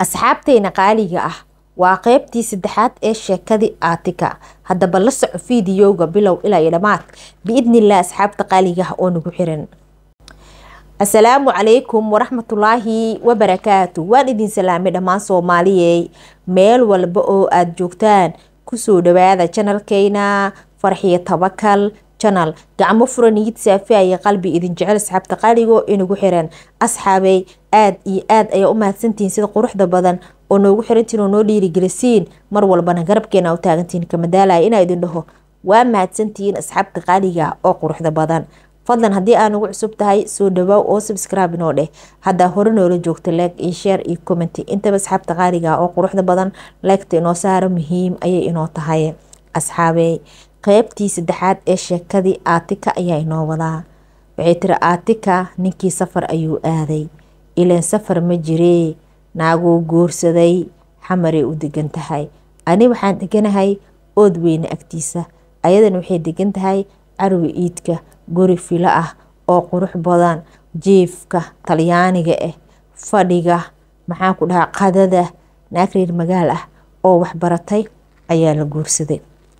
asxaabteena qaaliga ah waa qeybtii saddexaad ee sheekadii aatika haddaba la soco fiidiyowga bilow ilaa iyo dhammaad biidnilah asxaabta qaaliga ah oo nagu xiran asalaamu calaykum waraxmatullaahi wabarakaatu waan idin salaamay dhammaan soomaaliyey meel walba oo aada joogtaan kusoo dhawaada janalkeyna farxiyo tabakal janal gacmo furan niyid saafiaya qalbi idin jecel asxaabta qaaligo inagu xiran asxaabey aada iyo aad ayaa u mahadsantihiin sida quruxda badan oo noogu xirantiin oo noo dhiirigelisiin mar walbana garabkeena u taagantihiin kamadaalaya inaa idin dhaho waa mahadsantihiin asxaabta qaaliga oo quruxda badan fadlan haddii aa nagu cusub tahay soo dhawaaw oo subscribe inoo dheh haddaa hore noola joogta leeg iyo share iyo comment intaba asxaabta qaaliga oo quruxda badan leegta inoo saaro muhiim ayay inoo tahay asxaabey qeybtii saddexaad ee sheekadii aatika ayaa inoo wadaa waxay tiri aatika ninkii safar ayuu aaday ilaan safar ma jiree naaguu guursaday xamaray u degan tahay ani waxaan deganahay ood weyne agtiisa ayadana waxay degan tahay carwi iidka guri filo ah oo qurux badan jiifka talyaaniga ah fadhiga maxaan ku dhahaa qadada naag reer magaal ah oo waxbaratay ayaa la guursaday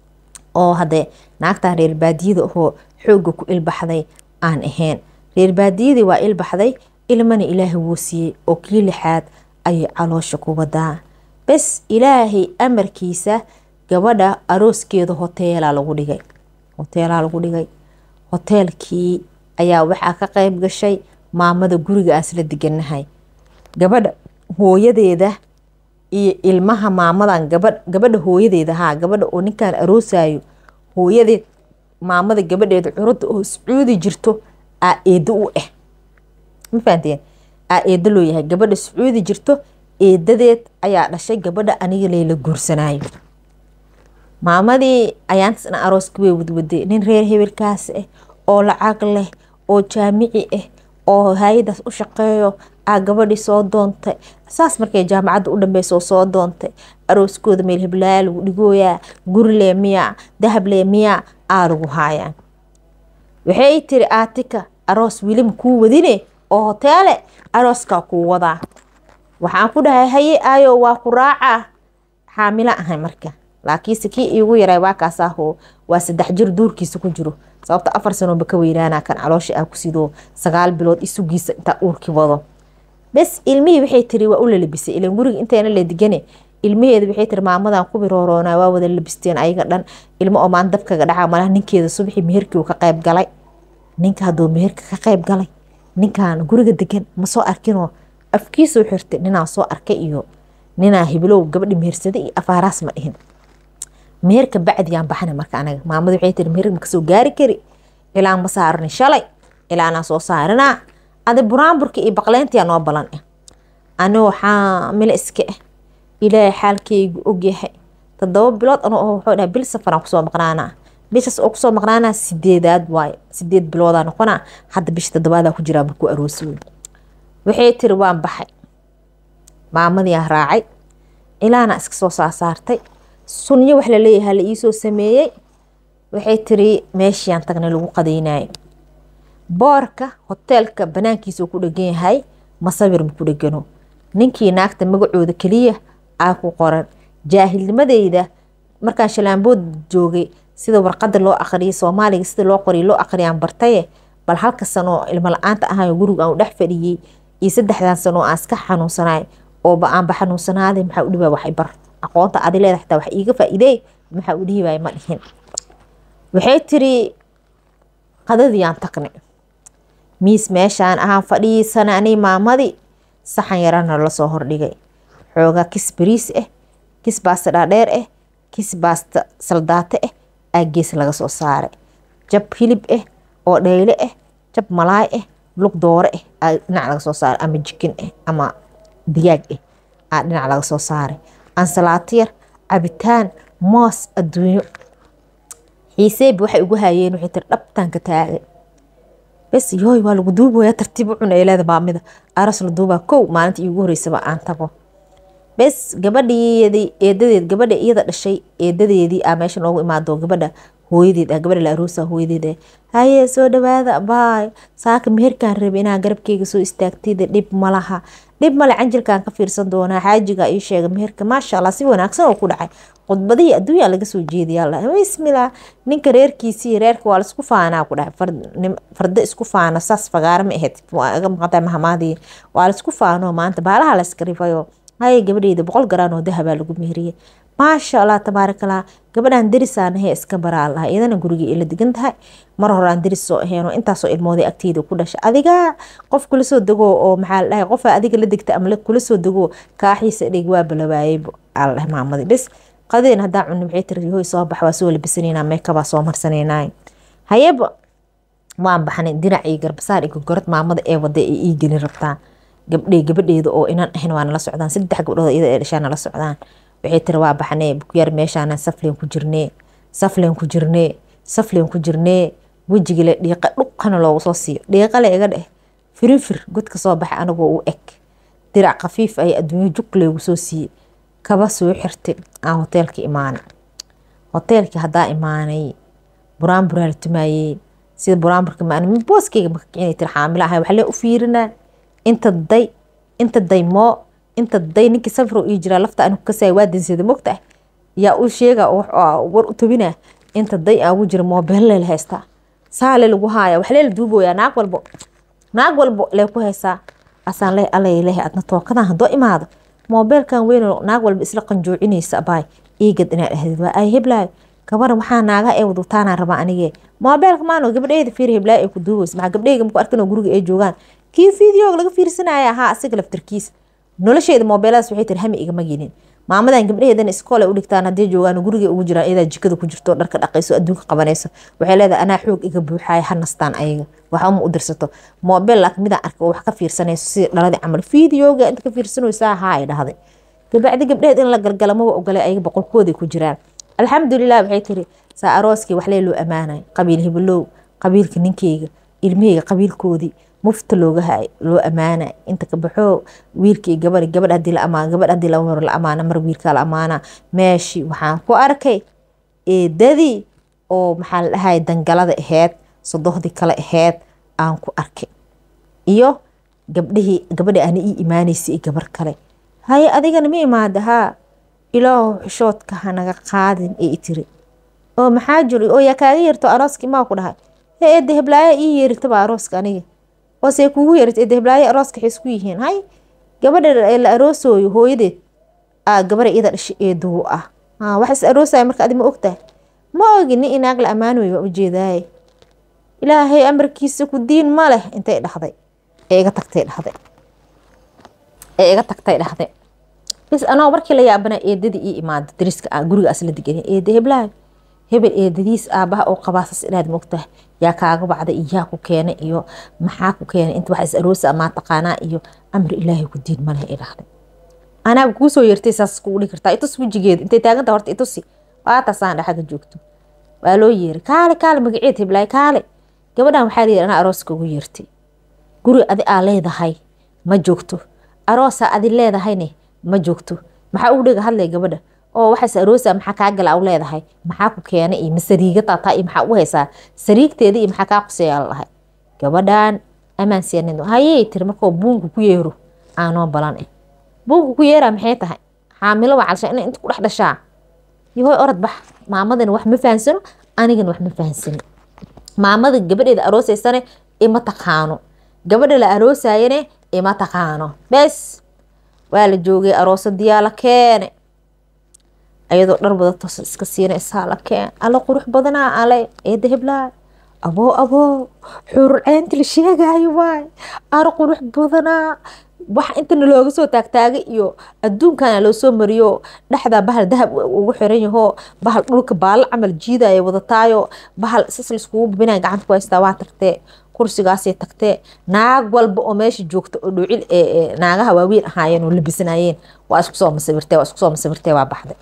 oo haddee naagtan reer baadiyada ahoo xoogga ku ilbaxday aan ahayn reer baadiyadii waa ilbaxday ilmana ilaahay wuu siiyey oo kii lixaad ayay caloosha ku wadaa bes ilaahay amarkiisa gabadha arooskeeda hoteelaa lagu dhigay hoteelaa lagu dhigay hoteelkii ayaa waxaa ka qeyb gashay maamada guriga aan isla deganahay gabadha hooyadeeda iyo ilmaha maamadan gaba gabadha hooyadeeda haa gabadha oo ninkaan aroosayo hooyadeed maamada gabadheeda curada oo sacuudi jirto aa eedo u ah ma fahanteen aa eedo loo yahay gabadha sacuudi jirto eedadeed ayaa dhashay gabadha aniga layla guursanayo maamadii ayaantasna arooska way wadwaday nin reer hebelkaas ah oo lacag leh oo jaamici ah oo hay-adaas u shaqeeyo aa gabadhii soo doontay saas markay jaamacadda u dhambeyso soo doontay arooskooda meel heblaaya lagu dhigooyaa gurile miya dahable miya aa lagu haayaa waxay tiri aatika aroos wilima kuu wadine oo hoteele arooskaa kuu wadaa waxaan ku dhahay haye aayo waa ku raaca xaamilo ahay marka laakiinse kii iigu yaray waa kaasaaho waa saddex jir duurkiisa ku jiro sababta afar sanoba ka weynaana kan caloosha ah ku sidoo sagaal bilood isugiisa intaa uurki wado bes ilmihii waxay tiri waa u lalabisay ilan guriga intayna la digane ilmaheeda waxay tiri maamadan ku birooroona waa wada labisteen ayaga dhan ilmo oo maan dabkaga dhaca malaha ninkeeda subaxii meherkii ka qayb galay ninka hadduu meherka ka qayb galay ninkan guriga degan ma soo arkinoo afkiisoo xirtay ninaa soo arkay iyo ninaa hibilow gabadhi mehersaday iyo afaaraas ma dhihin meherka bacdiyaan baxna marka anaga maamada waxay tiri meherka makasoo gaari kari ilaan ma saarani shalay ilaanaa soo saarinaa adi buraanburka iyo baqleyntiyaa noo balan ah anigoo xaamilo iska ah ilaahay xaalkeygu ogyahay todoba bilood anoo aho wuxuu dhahay bil safaraan kusoo maqnaanaa bishaas oo kusoo maqnaanaa sideedaad waaye sideed biloodaa noqonaa hadda bisha todobaadaa ku jiraa markuu aroosi wey waxay tiri waan baxay maamadiiaan raacay ilaana iska soo saasaartay sunyo wax laleeyahaa la iisoo sameeyey waxay tiri meeshiaan tagnay lagu qadaynayo boorka hoteelka banaankiisa ku dhegan yahay masawir ma ku dhegano ninkii naagta magacooda keliya aa ku qoran jaahilnimadeyda markaan shalaambood joogay sida warqada loo aqriyay soomaaliga sida loo qoriy loo aqriyaan bartaye bal halka sanoo ilmo la-aanta ahayo guriga aan u dhex fadhiyey iyo saddexdan sanoo aan iska xanuunsanay ooba aanba xanuunsanaaday maxaa u dhibaa waxay bar aqoonta adi leeda xitaa wax iiga faa-iidey maxaa u dhihibaay ma dhihin waxay tiri qadadiiyaan tagnay miis meeshaan ahaan fadhiisana ani maamadii saxan yarana lasoo hordhigay xoogaa kis bariis ah kis baasta dhaadheer ah kis baasta saldaate ah aa gees laga soo saaray jab hilib ah oo dhayle ah jab malaay ah lug doore ah aa dhinac laga soo saaray ama jikin ah ama digaag ah aa dhinac laga soo saaray ansalaato yar cabitaan moos adduunyo xiiseebi waxay ugu hayeen waxay tiri dhabtaanka taagay bes yooy waa lagu duubaya tartiib u cuna leeda baamida aras la duubaa kow maalinta iigu horeysaba aan tago bes gabadheedii eedadeed gabadha iyada dhashay eedadeedii aa meesha noogu imaado gabadha hooyadeed ah gabadha la aroosa hooyadeed ah haye soo dhawaada baay saaka meherkaan rabe inaa garabkeyga soo istaagtida dhib malaha dhib male canjilkaan ka fiirsan doonaa xaajiga ii sheega meherka maasha allah si wanaagsan oo ku dhacay khudbadihii adduunyaa laga soo jeediya allah bismillah ninka reerkiisii reerka waa laisku faanaa ku dhahay farda isku faano saas fagaaro ma ahayd waa iga maqanta mahamaadii waa laisku faano maanta baalaha la iska rifayo hay gabadheyda boqol garaan oo dahabaa lagu meheriyey maasha allah tabaarakallah gabadhaan derisaan ahee iska baraa laha iyadana guriga ila degan tahay mar horaan deris soo aheen oo intaasoo ilmooday agteyda ku dhashay adiga qof kula soo dego oo maxaa la dhahay qofa adiga la degta ama kula soo dego kaaxiisa dhig waa balawaayeybo aa la dhahay maamadii bis qadeen hadaa cunni maxay tiri hoy soo bax waa soo labisanayna meekabaa soo marsanaynaay hayeba waan baxnay dinac iyo garbasaar iyo gogorad maamada ee wada ee ii gelin rabtaa gabdhey gabadheeda oo inan ahayn waa nala socdaan saddex gabdhood iyada ee dhashaa nala socdaan waxay tiri waa baxnee bukyaar meeshaana safleen ku jirnee safleen ku jirnee safleen ku jirnee wejigile dhiiqa dhuqana loogu soo siiyo dhiiqale iga dheh firinfir godka soo baxa anagoo u eg dirac khafiif ay adduunyo jug leegu soo siiyey kaba soo xirtay aan hoteelka imaanay hoteelkii haddaa imaanay buraanburaa la tumaayey sida buraanburka maan booskeyga maka kicinay tiri xaamila ahay waxlee u fiirinaa inta day inta day moo inta day ninkii safro ii jiraa lafta anigu kasaya waa danseeda mogta yaa u sheega war u tobina inta day aan ugu jira moobeelle la haystaa saale lagu haaya waxlee la duuboyaa naag walbo naag walbo lee ku haysaa asaan leh allay leh adna tookadan haddoo imaado moobeelkan weyn naag walba isla qanjoocinaysa abaay iigad inaad ahdid waa ay heblaayo gabaran waxaa naagaha ee wadutaanaa rabaa anigee moobeelka maano gabdheyda fiir heblaayo ay ku duubaysa maxaa gabdheyga maku arkin oo guriga ay joogaan kii fideoga laga fiirsanaya ahaa asiga laftarkiisa nolosheeda moobeeladaas waxay tiri hami igama gelin maamadan gabdhaheedana iskool ay u dhigtaan haddii joogaan guriga ugu jiraan iyadaa jikada ku jirto dharka dhaqayso adduunka qabanayso waxay leedahay anaa xoog iga buuxaaya ha nastaan ayaga waxa uma u dirsato moobeel laakiin midaan arka oo wax ka fiirsanayso sida dhaladii camal fideoga inta ka fiirsanaysaa haa ay dhahday gabacdi gabdhaheed in la galgalamaba ogolay ayaga boqolkooday ku jiraan alxamdulilah waxay tiri saa arooskii waxlee loo ammaanay qabiil hibilow qabiilka ninkeyga ilmaheyga qabiilkoodii mufta looga hay loo ammaana inta ka baxo wiilkii gabadh gabadh hadii la amaan gabadh hadii laba mar la amaana mar wiilkaa la amaana meeshii waxaan ku arkay eedadii oo maxaa la dhahay dangalada aheyd sodohdii kale aheyd aan ku arkay iyo gabdhihii gabadha ana ii imaanaysay gabar kale haye adigana ma imaada haa ilaahu xishoodka hanaga qaadin ee itiri oo maxaa jiri oo yaa kaaga yeerto arooskii maa ku dhahay he eedda heblaaya ii yeeritaba arooska aniga oosee kugu yeerit eedda heblaayo arooska waxay isku yihiin hay gabadha la aroosooyo hooyadeed aa gabara iyada dhashay eedugu ah wax is aroosaya marka adi ma ogtahay ma ogi nin inaag la ammaanoy waa ujeedaaye ilaahay amarkiisa ku diin ma leh intay dhahday ee iga tagtay dhahday ee iga tagtay dhahday bis anoo markii la yaabana eedadii ii imaada dariska guriga asla degan eeda heblaayo hebel eedadiis aabaha oo qabaasas inaad mogtahay yaa kaaga bacday iyo yaa ku keenay iyo maxaa ku keenay inta wax is aroosa amaa taqaanaa iyo amri ilaahay ku diin maleh i dhahday anaaga kuu soo yeertay saas kugu dhigi kartaa itus wejigeeda intay taaganta horta itusi waataasaan dhaxaga joogto waa loo yeeray kaale kaale magaceed heblaay kaale gabadhan waxaa layidhi anaa arooska ugu yeertay guri adi aa leedahay ma joogto aroosaa adi leedahayne ma joogto maxaa ugu dhiga hadlay gabadha oo waxaas aroosa maxaa kaa gala u leedahay maxaa ku keenay iyo masariiga taataa iyo maxaa u haysaa sariigteeda iyo maxaa kaa quseeyaa la dhahay gabadhan amaan seenin hayey tiri markoo buunka ku yeero aanoo balan eh buunka ku yeeraa maxay tahay xaamilo waa calsha inay inta ku dhex dhashaa yahoy orod bax maamadana wax ma fahansano anigana wax ma fahansano maamada gabadheeda aroosaysane ima taqaano gabadha la aroosayane ima taqaano bes waa la joogay aroosadiyaa la keene ayadoo dhar wadatos iska siinaysaa la keen alla qurux badanaa ale eeda heblaa aboo aboo xuurceynta la sheegaayo waay ar qurux badanaa wax intana looga soo taagtaagay iyo adduunkana loo soo mariyo dhexdaa bahal dahab ugu xiran yahoo bahal dhulka baalo camal jiidaya wadataayo bahal sas laiskugu bubinaya gacanta ku haystaa waa tagtee kursigaasay tagtee naag walba oo meesha joogta oo dhuucil naagaha waaweyn ahaayeen oo labisanayeen waa isku soo masawirtee waa isku soo masawirtee waa baxday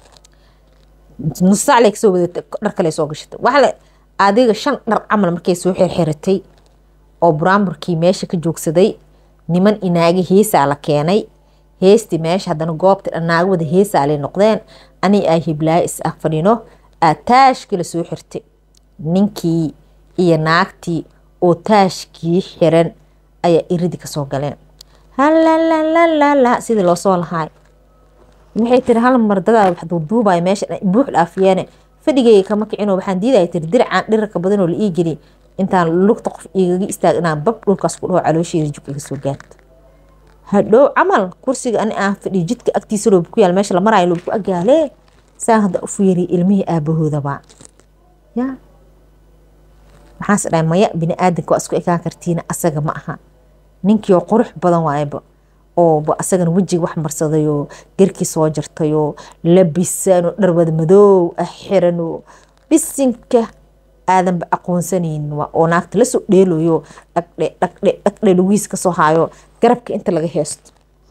nusaac kasoo wadatay dhar kale soo gashatay waxle adiga shan dhar camal markay soo xirxiratay oo buraamburkii meesha ka joogsaday niman inaagi heesaa la keenay heestii meesha haddana goobta dhanaaga wada heesaa lay noqdeen ani ay hiblaayo is ag fadhino aa taashkii la soo xirtay ninkii iyo naagtii oo taashkii xiran ayaa iridi kasoo galeen halalalala sidii loo soo lahaay waxay tiri hal mar dadaa wax duuduubaya meesha buux dhaafiyeene fadhigayga kama kicino waxaan diidaya tiri dircaan dhirarka badanoo la ii geliy intaan lugta qof igaga istaag inaan bab dhulkaas ku dhaho caloosheeda jug iga soo gaarto hadhow camal kursiga ani aan fadhiyo jidka agtiisa loob ku yaal meesha la maraayo loob ku agaalee saa hadda u fiiriy ilmihii aabahoodaba ya maxaas dhahay maya bini aadanka waa isku ekaan kartiina asaga ma aha ninkii oo qurux badan waayba oo asagana wejiga wax marsadayoo garkii soo jartayoo labisanoo dharwada madoow ah xiranoo bisinka aadanba aqoonsanaynin oo naagta lasoo dheeloyo dhagdhe dhagdhe dhagdhe lugiis kasoo haayo garabka inta laga heesto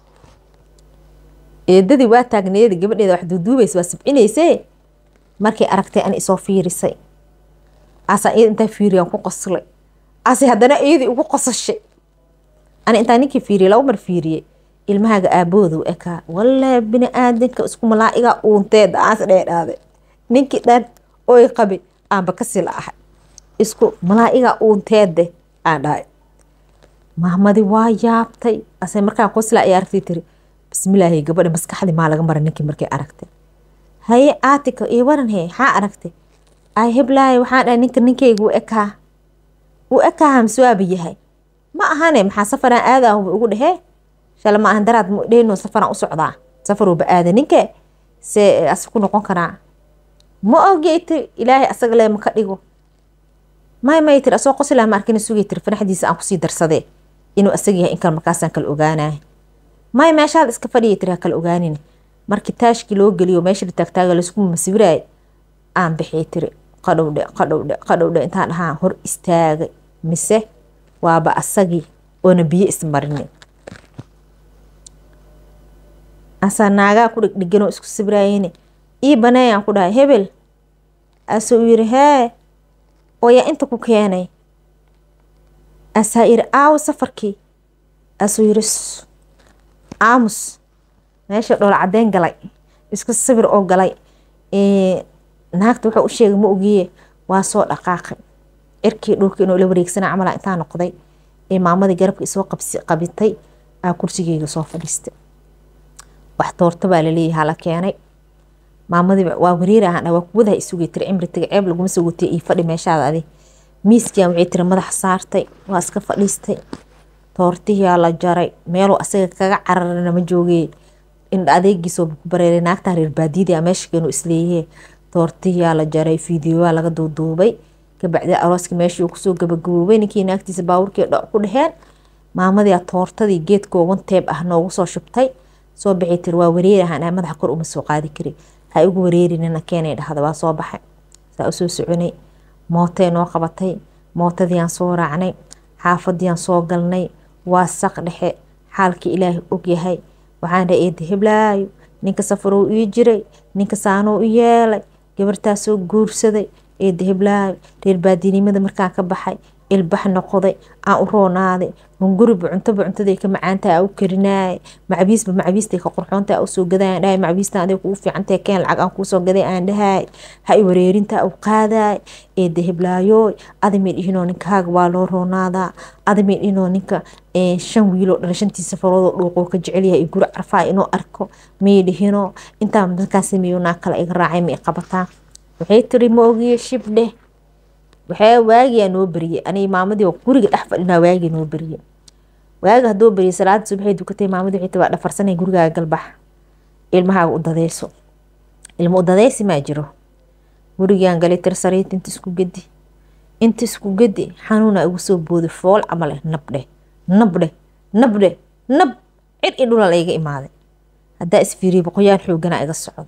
eedadii waa taagneeda gabadheeda wax duuduubaysa waa sabcinaysee markay aragtay ani isoo fiirisay asaa iyada intaa fiiriyaan ku qoslay ase haddana iyadii ugu qosashay ani intaa ninkii fiiriyay laba mar fiiriyey ilmahaaga aabahooda u ekaa wallaahi bini aadanka isku malaa'igaa uunteeda aas dheedhaade ninkii dhan oy qabi aanba kasi la ahay isku malaa'igaa uunteede aan dhahay mahmadi waa yaabtay ase markaan qoslaa ay aragtay tiri bismillaahi gabadha maskaxdii maa laga mara ninkii markay aragtay haye aatika iyo waran he maxaa aragtay ay heblaaye waxaan dhahay ninka ninkayga u ekaa u ekaa hamsuwaaba yahay ma ahane maxaa safaraan aadaa ugu dhehee shala ma ahan daraad dhehno safaraan u socdaa safarooba aada ninke see asi ku noqon karaa ma ogey tiri ilaahay asaga lee maka dhigo may may tiri asoo qosilaa ma arkina sugay tiri fanaxdiisa aan kusii darsadee inuu asaga yahay inkan markaasaan kala ogaanaya may meeshaad iska fadhiya tiri ha kala ogaanin markii taashkii loo geliyo meesha la taagtaaga laysku masawiraay aan bixiyay tiri qadhowdhe qadhowdhe qadhowdhe intaan dhahaa hor istaagay mise waaba asagii oona biyo ismarinin asaa naagaa ku dhegdheganoo isku sawiraayeyne ii baneeyaan ku dhahay hebel asuu yiri hee oo yaa inta ku keenay asaa yiri aawo safarkii asuu yiri aamus meesha dhoola caddeyn galay isku sawir oo galay naagta wuxuu u sheegay ma ogiye waa soo dhaqaaqay cirkii dhulka inuu la wareegsana camala intaa noqday ee maamadii garabka isoo qabitay aa kursigeyga soo fadhiistay wax toorto baa laleeyahay hala keenay maamadii waa wareer ahaan waa kuwadaha isugay tiri cimri taga ceeb laguma soo watay iyo fadhi meeshaada adi miiskiyan waxay tiri madaxa saartay waa iska fadhiistay toortihiyaa la jaray meeluu asaga kaga cararana ma joogee indha adeegiisoo ku bareeray naagtaa reer baadiyada meesha keenu isleeyahee toortihiyaa la jaray fiidiyoaa laga duuduubay kabacdi arooskii meeshii uu kusoo gabagaboobay ninkii naagtiisa baawurkii dhoc ku dheheen maamadii toortadii geedkoo wanteeb ah noogu soo shubtay soo baxay tiri waa wareer ahaan madaxa kor uma soo qaadi kari ha igu wareerinina keenay dhahda waa soo baxay saa usoo soconay mootay noo qabatay mootadiiaan soo raacnay xaafadiiaan soo galnay waa saq dhexe xaalkii ilaahay ogyahay waxaan dhahay eeda heblaayo ninka safarou ii jiray ninka saanoo u yeelay gabartaasoo guursaday eeda heblaayo reer baadinimada markaan ka baxay ilbax noqday aan u roonaaday hunguriba cuntoba cuntaday ka macaantaha a u karinaay macbiisba macbiistay ka qurxoonta a usoo gaday aan dhahay macbiistan aday kugu fiicantahay keen lacag aan kuusoo gaday aan dhahay ha i wareerinta u qaadaay eeda heblaayoy adamay dhihinoo ninkaaga waa loo roonaadaa adamay dhihinoo ninka shan wiiloo dhala shantii safaroodoo dhuuqoo ka jecelyahay guri carfaa inuu arko may dhihinoo intaa markaan sameeyo naa kale iga raacay ma i qabataa waxay tiri ma ogiye shibdheh waxaa waagiyaa noo beriyey aniga maamadii oo guriga dhex fadhinaa waagii noo beriyey waaga haddoo beriyey salaada subaxay dukatay maamadii waxay tii waa dhafarsanay gurigaaga galbax ilmahaaga u dadeyso ilmo u dadeysi maa jiro gurigaan galay tir sariit inta isku gedi inta isku gedi xanuuna igu soo booday fool camal eh nabdhe nabdhe nabdhe nab cir i dhulal iga imaaday haddaa isfiiriye boqoyaan xooganaa iga socdo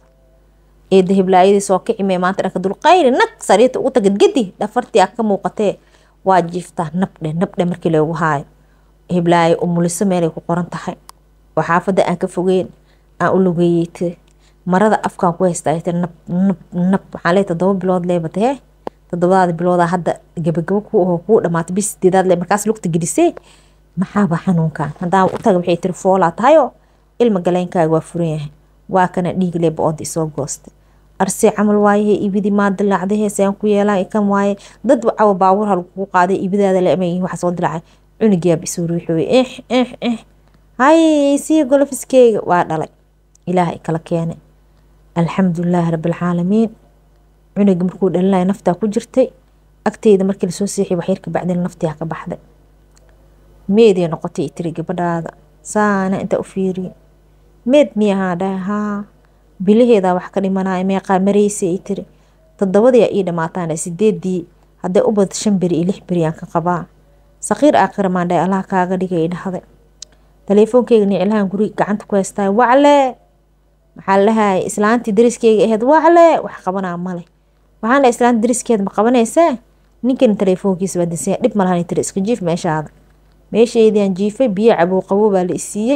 eeda heblaayadii soo kicimee maanta dhanka dulqayri nag sariirta ugu tagad gedi dhafartii aa ka muuqatee waa jiiftaa nabdhe nabdhe markii loogu haayo heblaayo umuliso meelay ku qoran tahay oo xaafadda aan ka fogeyn aan u lugeeyey tiri marada afkaan ku haystaa tiri nab nab nab waxaan leey toddoba bilood leebata hee toddobadaada biloodaa hadda gabagabo ku ahoo kuu dhamaatay bis sideedaad le markaas lugta gelisee maxaaba xanuunkan haddaan u taga waxay tiri foolaa tahayoo ilma galeynkaaga waa furan yahay waa kana dhiig leeba oonta isoo goostay arsee camal waayahe ibidii maa dilaacdahe sean ku yeelaan kan waaye dad cawa baawur halkugu qaaday ibidaada leema waxa soo dilaacay cunigiyaaba isoo ruuxooye eh eh eh hay sii golofiskeyga waa dhalay ilaahay kala keenay alxamdulilaahi rabbilcaalamiin cunuga markuu dhalinaya naftaa ku jirtay agteyda markii lasoo seexiy waxyarka bacdin naftiyaa ka baxday meeday noqotay tiri gabadhaada saana intaa u fiiriye meed miyahaa dhahay haa bilaheedaa wax ka dhimanaya meeqaa mareysa ay tiri todobadii ii dhamaataan sideedii hadday u bad shan beri iyo lix beri aan ka qabaa saqiir aakhira maan dhahay allah kaaga dhigay dhahday taleefoonkeyga niclahan guriga gacanta ku haystaay wacle maxaa lahay islaantii dariskeyga aheyd wacle wax qabanaa male waxaan dhahay islaanta dariskeeda ma qabanaysaa ninkan taleefoonkiisa baa dinsaya dhib malahan tiri iska jiif meeshaada meesheediaan jiifay biyo cabuu qabo baa la isiiyey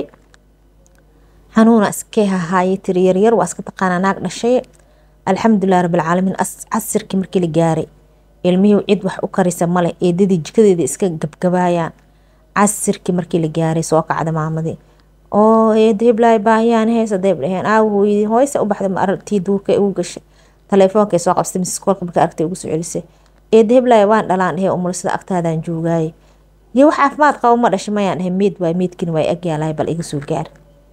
xanuuna iskee hahaayay tiri yaryar waa iska taqaanaa naag dhashay alxamdulilah rabbilcaalamiin casirkii markii la gaaray ilmihii cid wax u karisa male eedadii jikadeeda iska gabgabaayaan casirkii markii la gaaray soo kacda maamadii oo eedo heblaay baahiyaan heesa dayb dhaheen aaw hooyadii hooysa u baxday maaragtii duurka ugu gashay taleefoonkay soo qabsatay misis koolka marka aragtay ugu soo celisay eedo heblaay waan dhalaan dhahee umulisada agtaadaan joogaaye iyo wax caafimaad qabo ma dhashay mayaan dhahay meed waay meedkini waa agyaalahay bal iga soo gaar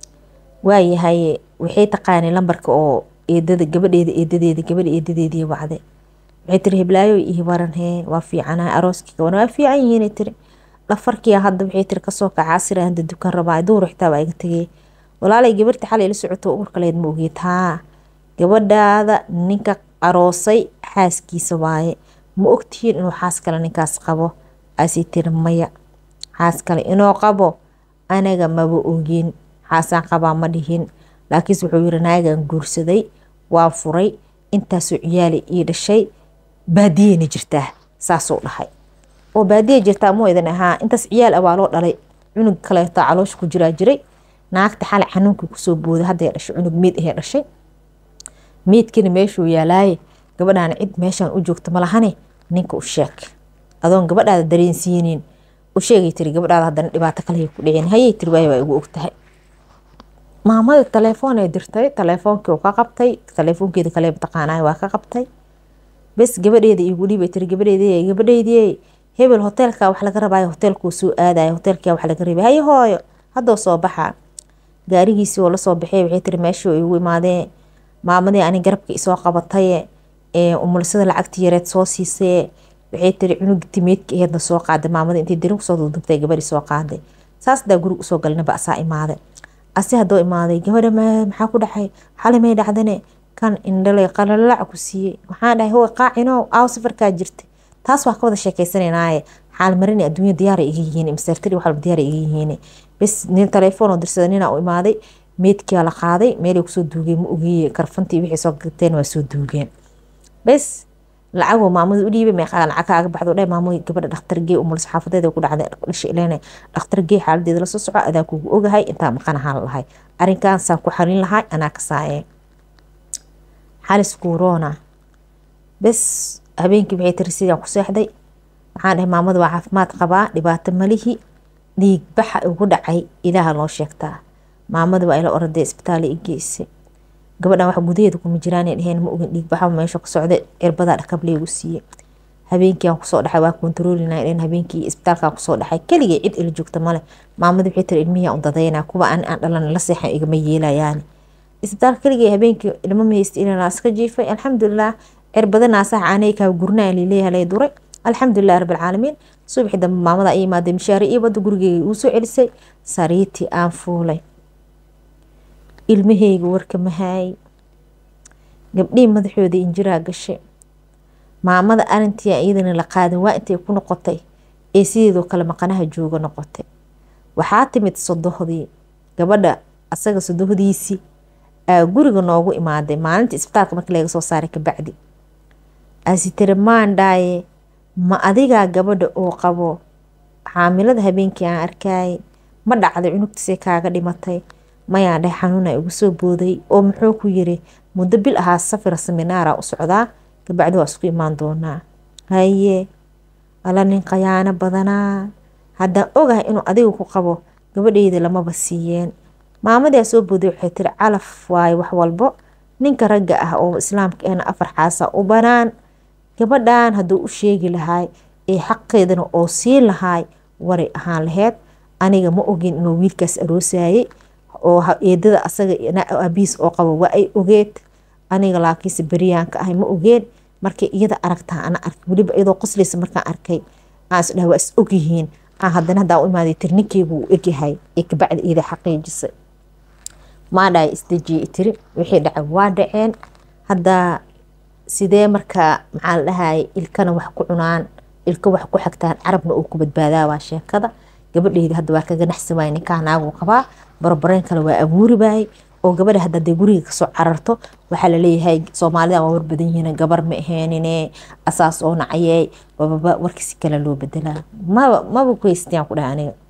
waayahay waxay taqaanay lambarka oo eedada gabadheeda eedadeeda gabadha eedadeedii wacday waxay tiri heblaayo ii waran hee waa fiicanahay arooskii gaban waa fiican yihiin tiri dhafarkiya hadda waxay tiri kasoo kaca casira hada dukan rabaa duur xitaa waa iga tegay walaalay gabarta xalay la socoto urkaleed ma ogeed haa gabadhaada ninka aroosay xaaskiisa waaye ma ogtihiin inuu xaas kale ninkaas qabo asii tiri maya xaas kale inuu qabo anaga maba ogin xaasaan qabaa ma dhihin laakiinse wuxuu yiri naagan guursaday waa furay intaasoo ciyaali ii dhashay baadiyeyna jirtaa saasuu dhahay oo baadiya jirtaa muu idin ahaa intaas ciyaal ah waa loo dhalay cunug kaleeto caloosha ku jiraa jiray naagta xalay xanuunkii kusoo booday hadday dhashay cunug meed ahee dhashay meedkina meeshuu yaalaaye gabadhaana cid meeshaan u joogta malahane ninka u sheeg adoon gabadhaada dareensiinin u sheegay tiri gabadhaada haddana dhibaato kale ku dhicin hayay tiri waay waa igu ogtahay maamada telefoon ay dirtay telefoonkii ka qabtay telefoonkeeda kale mataqaanay waa ka qabtay bes gabadheeda igu dhiibay tiri gabadheedii gabadheydii hebel hoteelka wax laga rabaayo hoteelkuu soo aadaya hoteelka wax laga rabay haye hooyo haddoo soo baxa gaarigiisii oo lasoo baxay waxay tiri meeshii igu imaadee maamadii ani garabka isoo qabataye umulisada lacagtii yareed soo siisay waxay tiri cunug timeedka aheedna soo qaaday maamada intay darin kusoo dudubtay gabadhii soo qaaday saas daa guriga usoo galnaba asaa imaaday asi haddoo imaaday gabadha maxaa ku dhacay xali may dhacdane kan indhalay qalalac ku siiyey waxaan dhahay hoy qaacino aaw safarkaa jirta taas waa ka wada sheekaysananaaye xaal marini adduunya diyaara iga yihiin masertari waxalba diyaara iga yihiin bes nin telefoon oo dirsada nina u imaaday meedkia la qaaday meelay kusoo duugeen ma ogeeye karfantii wixii soo gateen waa soo duugeen bes lacagoo maamada u dhiibay meeqaa lacag kaaga baxdo dhe maamo gabadha dhakhtargee umulis xaafadeeda ku dhacday dhasha ileene dhakhtargee xaaladeeda la soo soco adaa kugu ogahay intaa maqan ahaan lahay arrinkaasaan ku xarin lahay anaa kasaaye xalis kuuroona bes habeenkii waxay tiri sidaan ku seexday waxaan dhahay maamada waa caafimaad qabaa dhibaato malihi dhiig baxa ugu dhacay ilaaha loo sheegtaa maamada waa ila oraday isbitaal i geysay gabadhan wax gudaheeda kuma jiraan dheheen ma ogin dhiig baxa meesha ka socda erbadaa dhakab leegu siiyey habeenkii aan kusoo dhaxay waa kontaroolina dheen habeenkii isbitaalkaan kusoo dhaxay keligay cid ila joogta male maamada waxay tiri ilmihii aan dadayna kuwa aan aan dhalan la seexan igama yeelayaan isbitaalka keligay habeenkii ilmo mahaysta ilaa iska jiifay alxamdulilah cirbadanaasa caanay kaa gurnaa lileeyahay lay duray alxamdulilah rabbilcaalamiin subaxii dambe maamada ay imaaday mishaari ii wada gurigeyga uu soo celisay sariitii aan fuulay ilmaheyga warka mahaay gabdhihii madaxooda injiraa gashay maamada arintii iyadana la qaadan waa intay ku noqotay ee sideedoo kale maqanaha jooga noqotay waxaa timid sodohdii gabadha asaga sodohdiisii aa guriga noogu imaaday maalinta isbitaalka markii laga soo saaray kabacdi asi tiri maandhaaye ma adigaa gabadha oo qabo xaamilada habeenkii aan arkaaye ma dhacday cunugtiisay kaaga dhimatay mayaan dhahay xanuuna igu soo booday oo muxuu ku yiri muddo bil ahaa safira seminaara u socdaa kabacdi waa isku imaan doonaa haye alla nin khayaano badanaa haddaan ogahay inuu adiga ku qabo gabadheyda lamaba siiyeen maamadaa soo booday waxay tiri calaf waaye wax walbo ninka ragga ah oo islaamka ahna afar xaasa u banaan gabadhan hadduu u sheegi lahaay ee xaqeedana oo siin lahaay waray ahaan laheyd aniga ma ogin inuu wiilkaas aroosayay oo eedada asaga abiis oo qabo waa ay ogeed aniga laakiinse beryaanka ahay ma ogeen markay iyada aragtaa ana arkay weliba iyadoo qoslaysa markaan arkay aan isdhaha waa is ogyihiin aan haddana haddaa u imaaday tir ninkeygu uu egyahay ee kabacdi iyada xaqiijisay maadhaay isdejiyey tiri wixii dhacay waa dhaceen hadda sidee markaa maxaa la dhahayay ilkana wax ku cunaan ilka wax ku xagtaan carabna uu ku badbaadaa waa sheekada gabadheyda hadda waa kaga naxsi waay ninkaa naagu qabaa barbareen kale waa abuuri waayey oo gabadha hadda dee guriga kasoo cararto waxaa laleeyahay soomaalida waa war badan yihiin gabar ma aheenine asaas oo nacayey bababa warkiisi kale loo bedelaa maba maba ku haystayaan ku dhahay aniga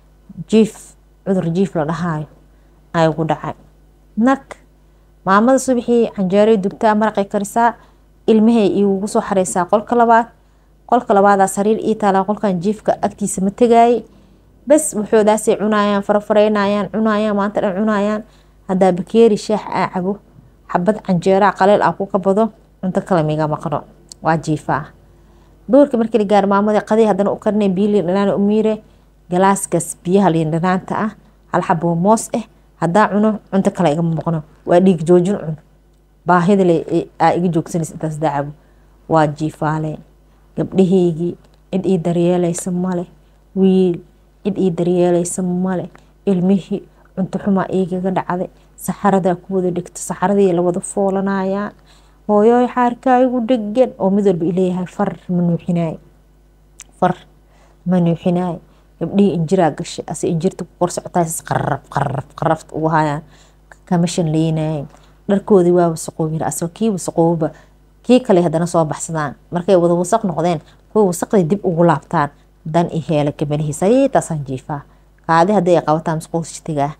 jiif cudur jiif la dhahaayo ay ugu dhacay nag maamada subaxii canjeeray dubtaa maraqay karisaa ilmahay igugu soo xareysaa qolka labaad qolka labaadaa sariir ii taalaa qolkan jiifka agtiisa ma tegaayay bes waxoodaasay cunaayaan farafareynayaan cunaayaan maanta dhan cunaayaan haddaa bakeeri shaax aa cabo xabad canjeeraa qaleel ah ku kabado cunto kale miga maqno waa jiifaa duurka markii la gaaro maamada qadii haddana u karnay biyo liin dhanaan u miire galaaskaas biyaha liin dhanaanta ah hal xaboo moos ah haddaa cuno cunto kale igama maqno waa dhiig joojin cun baahida le aa iga joogsanaysa intaas dacabo waa jiifaale gabdhahaygii cid ii daryeelaysa male wiil cid ii daryeelaysa male ilmihii cunto xumaa iigaga dhacday saxaradaa ku wada dhigta saxaradii la wada foolanayaan hooyooy xaarkaa igu dhegan oo mid walba ileeyahay far ma nuuxinaay far ma nuuxinaay gabdhihii injiraa gashay ase injirta ku kor socotaas qarab qarab qarabta ugu hayaan kama shanleynayeen dharkoodii waa wasaqoobir asoo kii wasaqooba kii kale haddana soo baxsadaan markay wada wasaq noqdeen kuwa wasaqdii dib ugu laabtaan dan i heela kabanihiisa aytaasaan jiifaa kaadi haddii ay qabataan masquulshtigaa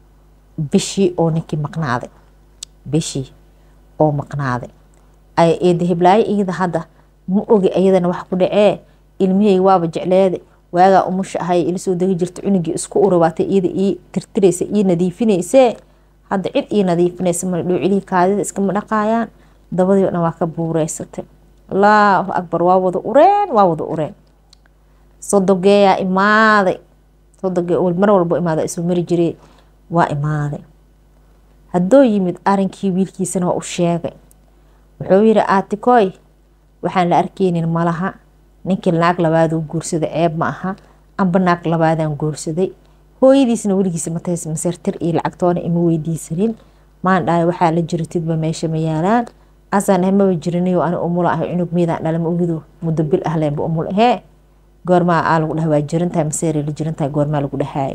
bishii oo ninkii maqnaaday bishii oo maqnaaday ay eeda hiblaayo iyada hadda ma ogi iyadana wax ku dhacee ilmihayga waaba jecleede waagaa umusha ahay ila soo degi jirta cunugii isku urabaatay iyada ii tirtiraysa ii nadiifinaysee hadda cid ii nadiifinaysa male dhowcilihii kaadida iskama dhaqaayaan dabadii o dhan waa ka buureysatay allaahu akbar waa wada ureen waa wada ureen sodogeeyaa imaaday sodogee mar walbo imaada isuu mari jiree waa imaaday haddoo yimid arinkii wiilkiisana waa u sheegay wuxuu yidhi aatikoy waxaan la arkeynin malaha ninkii naag labaaduu guursaday ceeb ma aha amba naag labaadaan guursaday hooyadiisna weligiisa matays masartir iyo lacagtoona ima weydiisanin maan dhahay waxaa la jiratidba meesha ma yaalaan asaan ah maba jirinayo ani umula ahay cunug miidaan dhala ma ogido muddo bil ah leenba umul ahee goormaa aa lagu dhaha waa jirantahay maseeri la jirantahay goormaa lagu dhahaay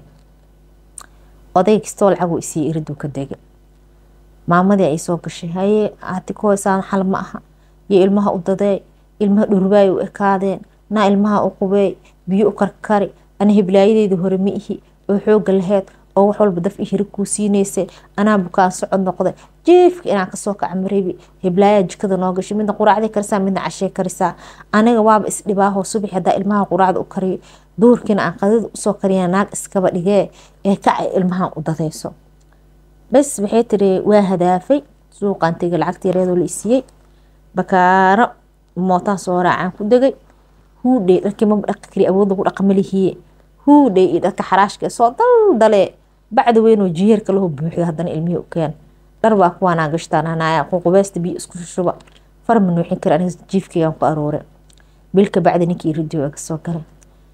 oday kastoo lacaguu isii iriduu ka degay maamadii ay soo gashay haye aatikoy saan xal ma aha iyo ilmaha u dadee ilmaha dhurbaay u ekaadeen naa ilmaha u qubeey biyo u karkari ana hiblaayadeydii hore ma ihi oo xooga laheyd oo wax walba daf i hiri kuu siinaysay anaa bukaan socod noqday jiifka inaan kasoo kaca marebi hiblaayaa jikada noo gashay midna quraacday karisaa midna cashee karisaa aniga waaba isdhibaahoo subax hadaa ilmaha quraacda u kariyo duurkiina aan qadida usoo kariya naag iskaba dhigee ee kacay ilmahan u dadayso bes waxay tiri waa hadaafay suuqaan tegay lacagta yareedoo la isiiyey bakaaro mootaan soo raacaan ku degay huudhey dharkii maba dhaqi kari awood lagu dhaqa malihiye huudhey iyo dharka xaraashka soo daldalee bacda weynoo jiyeerka laho buuxda haddana ilmihii u keen dhar baa kuwaanaa gashtaan hanaya ququbeesta biyo isku shushuba far ma nuuxin kari aniga jiifkaygaan ku aroore bilka bacda ninkii ridio aga soo galay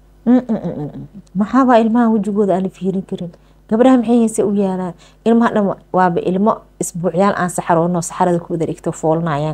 maxaabaa ilmaha wejigooda aan la fiirin karin gabdhaha maxay hayse u yaalaan ilmaha dhan waaba ilmo isbuucyaal aan saxaroono saxarada ku wada dhigto foolanayaan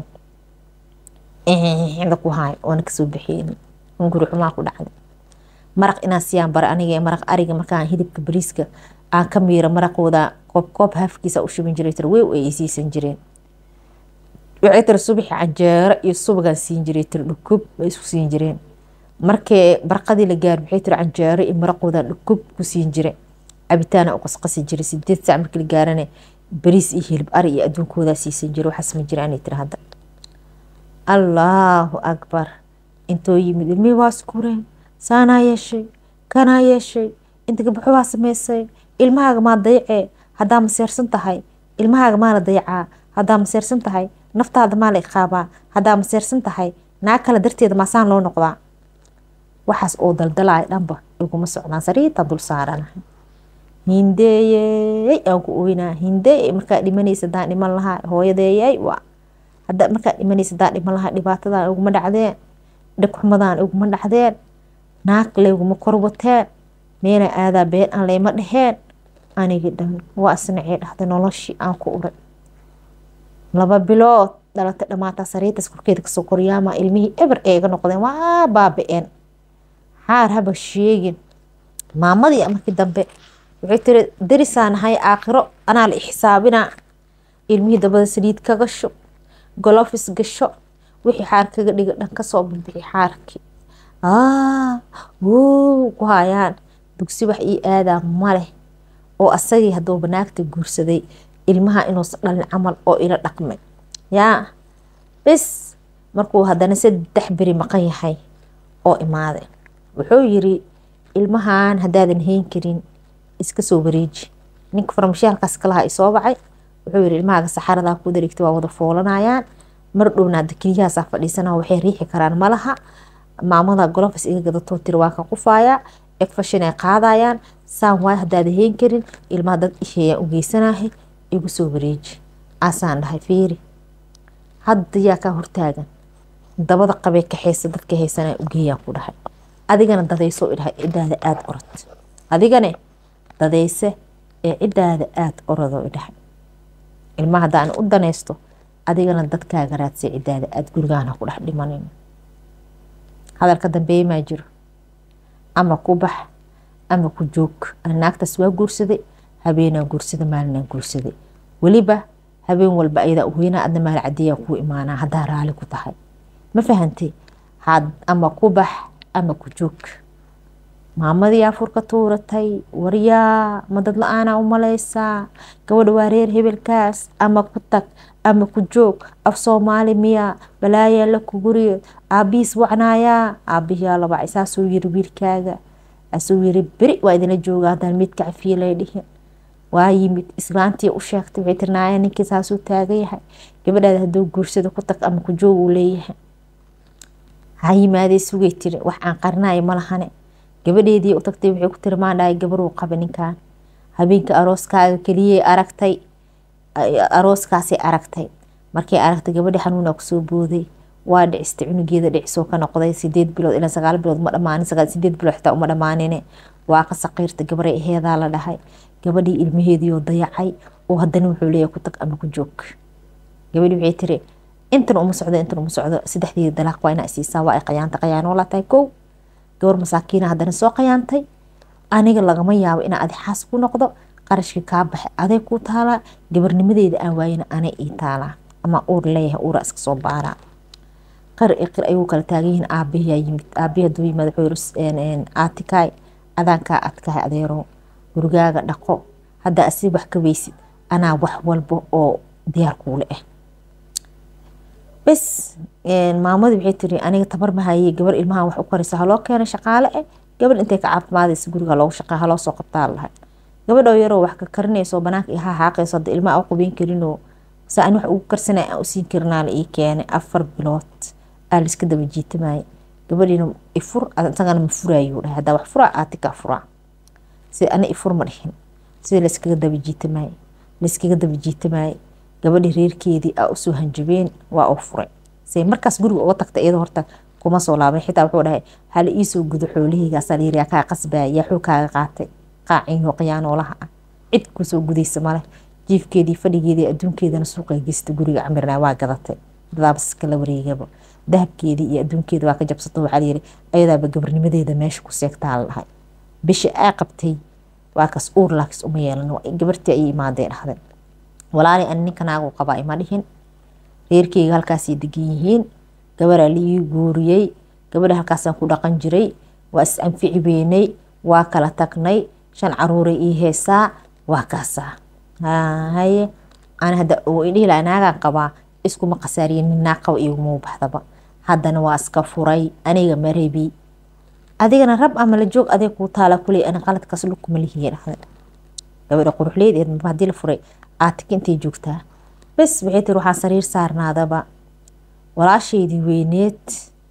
inda ku haay oona kasoo baxeyni hunguri xumaa ku dhacday maraq inaan siyaan bara aniga maraq ariga markaan hidibka bariiska aan ka miira maraqooda koob koob hafkiisa u shubin jiray tir wew ay isiisan jireen waxay tiri subaxi canjeero iyo subagaan siin jiray tiri dhukub bay isku siin jireen markii barqadii la gaar waxay tiri canjeero iyo maraqooda dhukub ku siin jiray cabitaana u qasqasi jiray sideed saac markii la gaarane bariis iyo hilib ari iyo adduunkoodaa siisan jiray waxaas ma jira anay tiri hadda allaahu akbar intoo yimid ilmihii waa iskureen saanaa yeeshay kanaa yeeshay inta gabdho waa samaysay ilmahaaga maa dayacee haddaa maseersan tahay ilmahaaga maa la dayacaa haddaa maseersan tahay naftaada maa la iqaabaa haddaa maseersan tahay naag kale darteeda maasaan loo noqdaa waxaas oo daldalaya dhanba iguma socdaan sariirta dul saaranahay hindeeyey aan ku oynaa hindeey markaa dhimanaysa hadaan dhiman lahaa hooyadeeyay waa hadda markaa dhimanaysa hadaan dhiman lahaa dhibaatadan iguma dhacdeen dhegxumadaan iguma dhacdeen naag layguma korwateen meela aadaa been aan layma dheheen anigii dhan waa isnacee dhahday noloshii aan ku uray laba bilood dhalatay dhamaataa sariirtaas korkeeda kasoo koryaama ilmihii eber ee iga noqdeen waa baaba-een xaar haba sheegin maamadii markii dambe waxay tiri darisaan nahay aakhiro anaa la xisaabinaa ilmihii dabada saliid ka gasho golofis gasho wixii xaar kaga dhiga dhan kasoo bixi xaarkii wuu ku hayaan dugsi wax ii aadaa maleh oo asagii hadduu banaagta guursaday ilmaha inuusan dhalin camal oo ila dhaqmay yaa bis markuu haddana saddex beri maqan yahay oo imaaday wuxuu yiri ilmahan haddaadan hayn karin iska soo wareeji ninka farmashiyaalkaas kalaha isoo bacay wuxuu yiri ilmahaaga saxaradaa ku dareegtay waa wada foolanayaan mar dhowna hadda keliyahaasaa fadhiisana waxay riixi karaan malaha maamada golofis iga gadatoo tiri waa ka qufaaya egfashin ay qaadayaan saan waay haddaada hayn karin ilmaha dad isheeyaan u geysanahay igu soo wareeji asaan dhahay fiiri hadda yaa kaa hortaagan dabada qabee kaxeysa dadka haysanaa ugeeyaan ku dhahay adigana dadayso idhahay cidaada aada orod adigane dadayse ee cidaada aada orodoo idhahay ilmaha haddaan u danaysto adigana dadkaaga raadsay cidaada aada gurigaana ku dhex dhimanin hadalka dambeeye maa jiro ama ku bax ama ku joog naagtaas waa guursaday habeenaa guursada maalinaa guursaday weliba habeen walba ayadaa uweynaa adna maal cadiyaa kuu imaanaa haddaa raali ku tahay ma fahantay ama ku bax ama ku joog maamadii afurka tuuratay waryaa ma dad la-aanaa u malaysaa gabadha waa reer hebelkaas ama ku tag ama ku joog af soomaali miya balaayaa la kuguriyo aabihiis wacnaayaa aabihiyaa labacay saasuu yiri wiilkaaga asuu yiri beri waa idinla jooga haddaan midka cafiye lay dhihin waa yimid islaantii u sheegtay waxay tiri naaya ninkii saasuu taagan yahay gabadhaada hadduu guursado ku tag ama ku joog uu leeyahay ha yimaadee sugay tiri wax aan qarinayo ma lahane gabadheedii u tagtay waxay ku tiri maandhahay gabaruu qaba ninkan habeenka arooskaaga keliyay aragtay arooskaasay aragtay markay aragtay gabadhii xanuunaa kusoo booday waa dhicistay cunugeeda dhicisoo ka noqday sideed bilood ilaa sagaal bilood ma dhamaanin sideed bilood xitaa uma dhamaanine waa ka saqiirta gabaray aheedaa la dhahay gabadhii ilmaheediioo dayacay oo haddana wuxuu leeyahay ku tag ama ku joog gabadhii waxay tiri intan uma socdo intan uma socdo saddexdeeda dalaaq waa inaa isiisaa waa ay qayaantay qayaanoo la tahay kow gabar masaakiina haddana soo qayaantay aniga lagama yaabo inaa adi xaas ku noqdo qarashkii kaa baxay aday kuu taalaa gabarnimadeeda aan waayana anay ii taalaa ama uur leeyahay uura iska soo baaraa qar i qir ayuu kala taagan yihiin aabihiyaa yimid aabihi hadduu yimaad wuxuu yiri aatikaay adaankaa adkahay adeero gurigaaga dhaqo hadda asi wax ka weysid anaa wax walba oo diyaar kuule ah bes maamadii waxay tiri aniga tabar mahayey gabar ilmahan wax u karisa haloo keena shaqaale ah gabadh intay ka caafimaadaysa guriga loogu shaqeey haloo soo qabtaa lahay gabadhoo yaroo wax ka karinayso banaanka iha haaqayso hadda ilmaha u qubeyn karinoo sa an wax ugu karsanay aan usiin karinaa la ii keenay afar bilood aa laiska daba jiitamaya gabadhiina ifur isagana ma furaayuu dhahay haddaa wax furaa aatika furaa sida ana ifur ma dhihin sida layskaga daba jiitamaaye layskaga daba jiitamaaye gabadhii reerkeedii aa usoo hanjabeen waa uu furay say markaas guriga uga tagta iyadoo horta kuma soo laaban xitaa wuxuu dhahay hala iisoo gudo xoolahaygaasa layiri yaa kaa qasbaya yaa xuu kaaga qaatay qaacinyo qiyaanoolaha ah cid kusoo gudaysa male jiifkeedii fadhigeedii adduunkeedana suuqay geysta guriga camirna waa gadatay dadaabas kala wareegaba dahabkeedii iyo adduunkeeda waa ka jabsato waxaa layiri ayadaaba gabarnimadeeda meesha ku seegtaa la dhahay bisha aa qabtay waa kas uur laakis uma yeelan gabartii ayay imaadee dhahday walaali ani ninka naagu qabaa ima dhihin reerkeyga halkaasay degan yihiin gabaraa liii guuriyey gabadha halkaasaan ku dhaqan jiray waa is anfici beynay waa kala tagnay shan caruuray ii heesaa waa kaasaa haye ana hadda idhihi laha naagaan qabaa iskuma khasaariye nin naag qaba iguma baxdaba haddana waa iska furay aniga marebi adigana rab ama la joog adeeg kuu taala kuley ana qaladkaas lugkuma lihiye dhahday gabadha quruxleedeed maba haddii la furay aatika intay joogtaa bes waxay tiri waxaa sariir saarnaadaba walaashaydii weyneed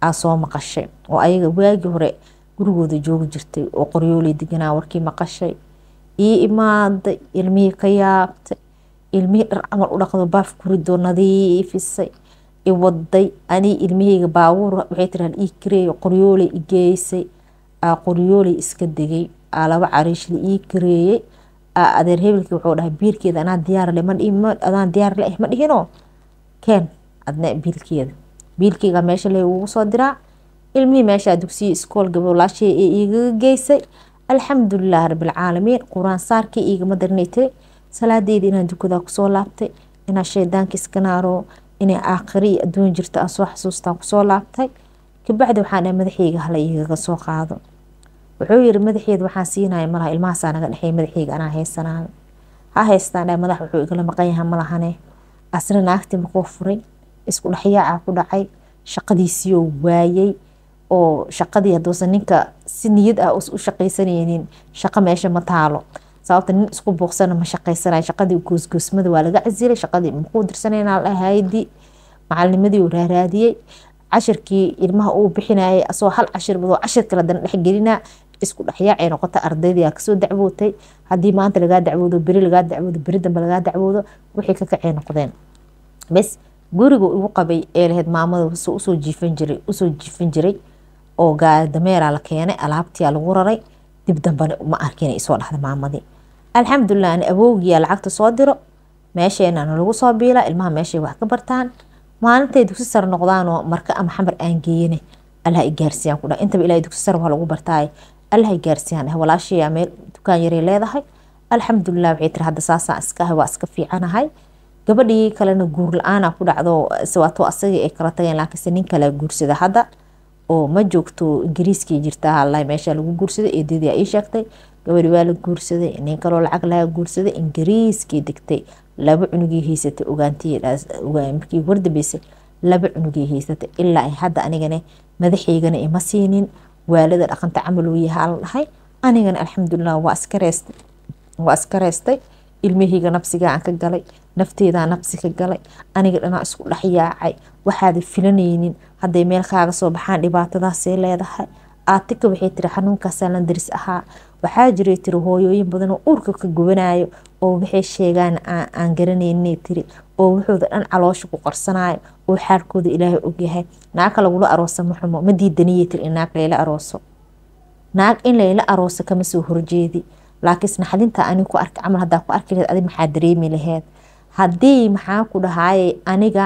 aa soo maqashay oo ayaga waagii hore gurigooda joogi jirtay oo qoryooley deganaa warkii maqashay ii imaaday ilmihii ka yaabtay ilmihii dhar camal u dhaqdo baaf kuridoo nadiifisay i waday anii ilmihayga baabuur waxay tiraa ii kareeyo qoryooley i geysay aa qoryooley iska degay aa laba cariishle ii kareeyey aa adeer hebelkii wuxuu dhahay biilkeeda anaa diyaarle adaan diyaar le ma dhihino keen adna biilkeeda biilkeyga meesha le ugu soo diraa ilmihii meeshaa dugsiya iskool gabolaashay ee igaga geysay alxamdulilah rabilcaalamiin qur-aan saarkii igama darinay tiri salaadeydii inaan dukadaa kusoo laabtay inaa shaydaanka iska naaro inay aakhiri iyo adduun jirto aan soo xasuustaan kusoo laabtay kabacdi waxaan dhahay madaxeyga hala igaga soo qaado wuxuu yiri madaxeeda waxaan siinaya malaha ilmahaasaa naga dhexeey madaxeyga anaa haysanaayo ha haystaan dhahay madax wuxuu igala maqan yahay malahane asna naagtii makuu furay isku dhexyaaca ku dhacay shaqadiisiiyoo waayey oo shaqadii haduusan ninka si niyad ah u shaqaysanaynin shaqo meesha ma taalo sababta nin isku buuqsana ma shaqaysanayo shaqadii goosgoosmada waa laga casilay shaqadii makuu dirsanayna haydi macalinimadii uu raaraadiyey cashirkii ilmaha uu bixinayay asoo hal cashir badoo cashir kale dana dhexgelinaa isku dhexyaacay noqota ardaydii aa kasoo dacwootay haddii maanta lagaa dacwoodo beri lagaa dacwoodo beri dambe lagaa dacwoodo wixii ka kacay noqdeen bes guriga igu qabay ee lahayd maamada usoo jiifan jiray usoo jiifan jiray oo dameeraa la keenay alaabtiyaa lagu raray dib dambena ma arkin isoo dhahda maamadii alxamdulilah ani awowgiyaa lacagta soo diro meesheenana lagu soo biila ilmaha meeshay wax ka bartaan maalintay dugsi sare noqdaanoo marka ama xamar aan geeyane allah i gaarsiyaan ku dhaha intaba ilaahay dugsi sare waa lagu bartaay allah i gaarsiyaan dhahay walaashayaa meel dukaan yaray leedahay alxamdulilah waxay tiri hadda saasaan iska ahay waa iska fiicanahay gabadhii kalena guur la-aana ku dhacdo waato asagii ay kala tageen laakiinse nin kale guursada hadda oo ma joogto ingiriiskii jirta halahi meesha lagu guursaday eedadii ii sheegtay gabadhi waa la guursaday nin kaloo lacag laga guursaday ingiriiskii degtay laba cunugii haysatay ogaantimarkii wardambeysay laba cunugii haysatay ilaa ay hadda anigana madaxeygana ima siinin waalada dhaqanta camal uu yahaa la dhahay anigana alxamdulilah waa iska reestay waa iska reestay ilmahayga nabsigaa aan ka galay nafteedaa nabsi ka galay aniga dhanaa isku dhexyaacay waxaada filanaynin hadday meel kaaga soo baxaan dhibaatadaasay leedahay aatika waxay tiri xanuunkaasaa la daris ahaa waxaa jiray tiri hooyooyin badan oo uurka ka gubanayo oo waxay sheegaan aan garanayna tiri oo wuxuuda dhan caloosha ku qarsanayo oo xaalkooda ilaahay ogyahay naagka lagula aroosa ma xumo ma diidaniyay tiri in naag layla arooso naag in layla arooso kama soo horjeedi laakiinse naxdinta ani ku arka camal hadaa ku arki laheed adi maxaa dareemi laheed haddii maxaa ku dhahaayay aniga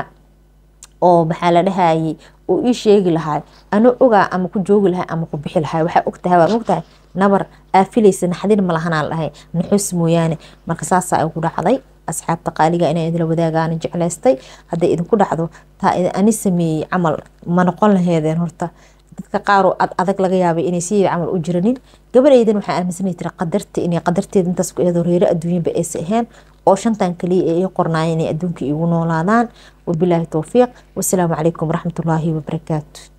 oo maxaa la dhahayay uu ii sheegi lahay ano ogaa ama ku joogi lahay ama ku bixi lahay waxaa ogtahay waa mogtahay nabar aafilaysa naxdin ma lahanaa dhahay naxus mooyaane marka saasaa igu dhacday asxaabta qaaliga inay idila wadaagaan jeclaystay hadday idinku dhacdo taa ani sameeyey camal ma noqon laheedeen horta dadka qaar oo ad adag laga yaabay inay sideeda camal u jiranin gabadhaydan waxaa aaminsanay tiri qadarta inay qadarteeda intaas ku eedo reero adduunyanba aysa ahayn oo shantan kaliya ee ii qornaayeen inay adduunka iigu noolaadaan wabilaahi towfiiq wasalaamu calaykum waraxmatullaahi wabarakaatu